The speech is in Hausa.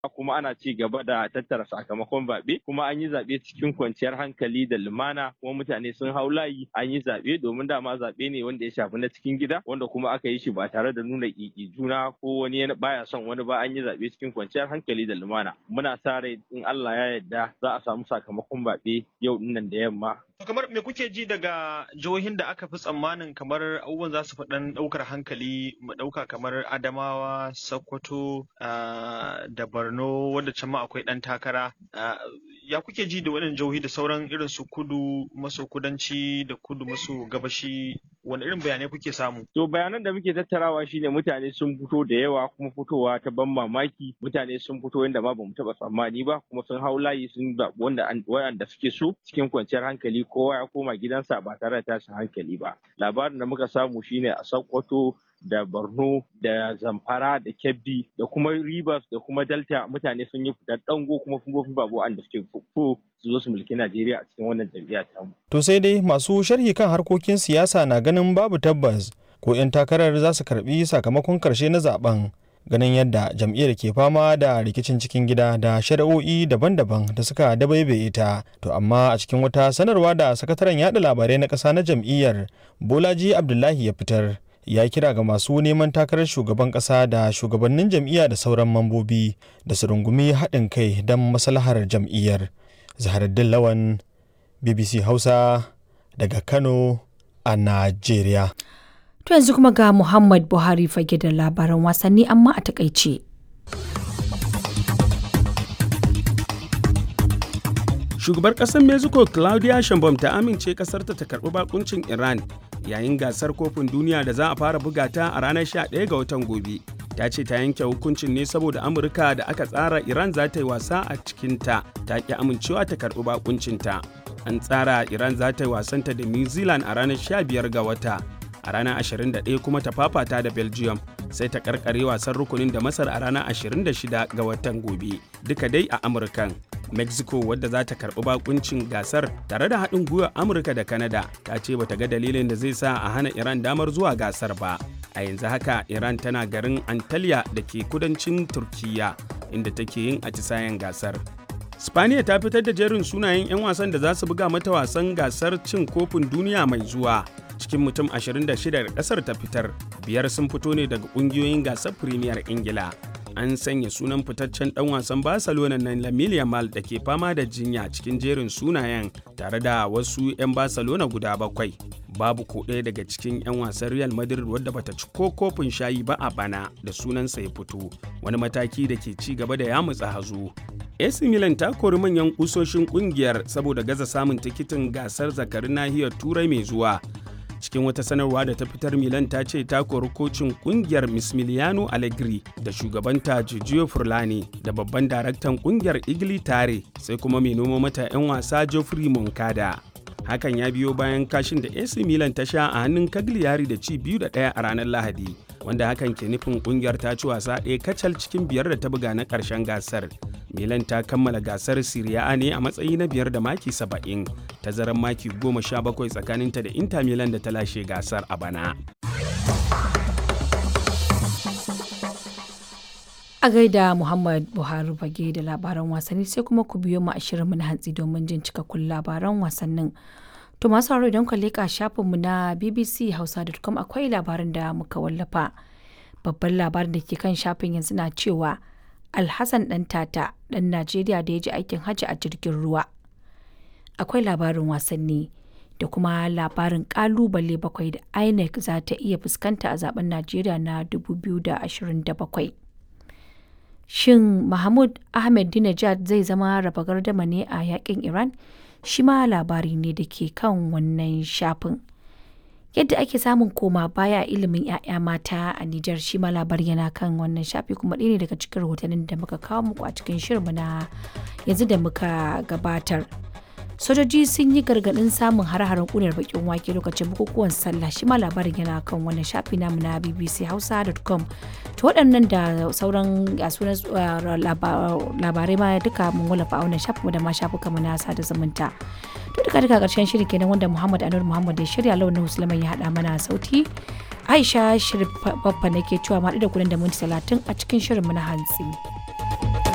kuma ana ci gaba da tattara sakamakon zaɓe kuma an yi zaɓe cikin kwanciyar hankali da lumana kuma mutane sun hau layi an yi zaɓe domin dama zaɓe ne wanda ya shafi na cikin gida wanda kuma aka yi shi ba tare da nuna ƙiƙi juna ko wani baya son wani ba an yi zaɓe cikin kwanciyar hankali da lumana muna sa rai in Allah ya yarda za a samu sakamakon zaɓe yau dinnan da yamma kamar me kuke ji daga jihohin da aka fi tsammanin kamar abubuwan za su faɗan ɗaukar hankali mu ɗauka kamar Adamawa, Sokoto da Borno wanda can ma akwai ɗan takara. Ya kuke ji da waɗannan jihohi da sauran irin su kudu maso kudanci da kudu maso gabashi wani irin bayanai kuke samu? To bayanan da muke tattarawa shine mutane sun fito da yawa kuma fitowa ta ban mamaki mutane sun fito yadda ma bamu taɓa tsammani ba kuma sun hau layi sun zaɓi wanda wanda suke so cikin kwanciyar hankali kowa ya koma gidansa ba tare da tashin hankali ba. Labarin da muka samu shine a Sokoto da Borno da Zamfara da Kebbi da kuma Rivers da kuma Delta mutane sun yi fitar dango kuma sun gofi babu wanda suke fuffu su zo su mulki Najeriya a cikin wannan jam'iyya ta mu. To sai dai masu sharhi kan harkokin siyasa na ganin babu tabbas ko 'yan takarar za su karbi sakamakon karshe na zaben ganin yadda jam'iyyar ke fama da rikicin cikin gida da shari'o'i daban-daban da suka dabaibaye ta to amma a cikin wata sanarwa da sakataren yada labarai na ƙasa na jam'iyyar bolaji abdullahi ya fitar ya kira ga masu neman takarar shugaban ƙasa da shugabannin jam'iyya da sauran mambobi da su rungumi haɗin kai don maslahar jam'iyyar zaharaddin lawan bbc hausa daga kano a najeriya To yanzu kuma ga Muhammad Buhari fage da labaran wasanni amma a takaice. Shugabar ƙasar Mexico Claudia Sheinbaum ta amince ƙasarta ta karɓi bakuncin Iran yayin gasar kofin duniya da za a fara buga ta a ranar 11 ga watan gobe. Ta ce ta yanke hukuncin ne saboda Amurka da aka tsara Iran za ta yi wasa a cikinta ta ƙi amincewa ta karɓi bakuncinta. An tsara Iran za ta yi wasanta da New Zealand a ranar 15 ga wata. a ranar 21 kuma ta fafata da belgium sai ta karkare wasan rukunin da masar a ranar 26 ga watan gobe duka dai a amurkan mexico wadda za ta karbi bakuncin gasar tare da haɗin gwiwar amurka da canada ta ce bata ga dalilin da zai sa a hana iran damar zuwa gasar ba a yanzu haka iran tana garin antalya da ke kudancin turkiya inda take yin atisayen gasar Spaniya ta fitar da jerin sunayen 'yan wasan da za su buga mata wasan gasar cin kofin duniya mai zuwa. Cikin mutum 26 da kasar ta fitar, biyar sun fito ne daga kungiyoyin gasar Premier Ingila. An sanya sunan fitaccen dan wasan Barcelona na Lamine Yamal da ke fama da jinya cikin jerin sunayen tare da wasu 'yan Barcelona guda bakwai. Babu ko ɗaya daga cikin 'yan wasan Real Madrid wadda bata ci ko kofin shayi ba a bana da sunansa ya fito, wani mataki da ke ci gaba da yamutsa hazo. AC Milan ta kori manyan kusoshin kungiyar saboda gaza samun tikitin gasar zakarin nahiyar Turai mai zuwa. Cikin wata sanarwa da ta fitar Milan ta ce ta kori kocin kungiyar Mismiliano Allegri da shugabanta Giorgio Furlani da babban daraktan kungiyar Igli Tare sai kuma mai noma mata 'yan wasa Geoffrey Moncada. Hakan ya biyo bayan kashin da AC Milan ta sha a hannun Cagliari da ci biyu da ɗaya a ranar Lahadi, wanda hakan ke nufin kungiyar ta ci wasa ɗaya kacal cikin biyar da ta buga na ƙarshen gasar. Milan ta kammala gasar Serie A ne a matsayi na biyar da maki saba'in, tazarar maki goma sha bakwai tsakaninta da Inter Milan da ta lashe gasar a bana. A gaida Muhammad Buhari fage da labaran wasanni sai kuma ku biyo mu a shirinmu na hantsi domin jin cikakkun labaran wasannin. To masu sauraro idan ka leƙa shafinmu na bbchausa.com akwai labarin da muka wallafa. Babban labarin da ke kan shafin yanzu na cewa Alhassan ɗan tata ɗan Najeriya da ya ji aikin hajji a jirgin ruwa. Akwai labarin wasanni da kuma labarin ƙalubale bakwai da INEC za ta iya fuskanta a zaben Najeriya na 2027. Shin Mahmud Ahmed Dinajad zai zama raba gardama ne a yakin Iran? Shi ma labari ne da ke kan wannan shafin. Yadda ake samun koma baya ilimin 'ya'ya mata a Nijar shi ma labari yana kan wannan shafi kuma ɗaya ne daga cikin rahotannin da muka kawo muku a cikin shirinmu na yanzu da muka gabatar. sojoji sun yi gargaɗin samun har-haren ƙunar bakin wake lokacin bukukuwan sallah shi ma labarin yana kan wannan shafi namu na bbchausa.com to waɗannan da sauran sunan labarai ma duka mun wallafa a wannan shafin da ma shafuka mu na sada zumunta to duka duka ƙarshen shirin kenan wanda muhammad anur muhammad ya shirya launin musulman ya haɗa mana sauti aisha shirin babba nake cewa ma da kudin da minti talatin a cikin shirin mu na hantsi.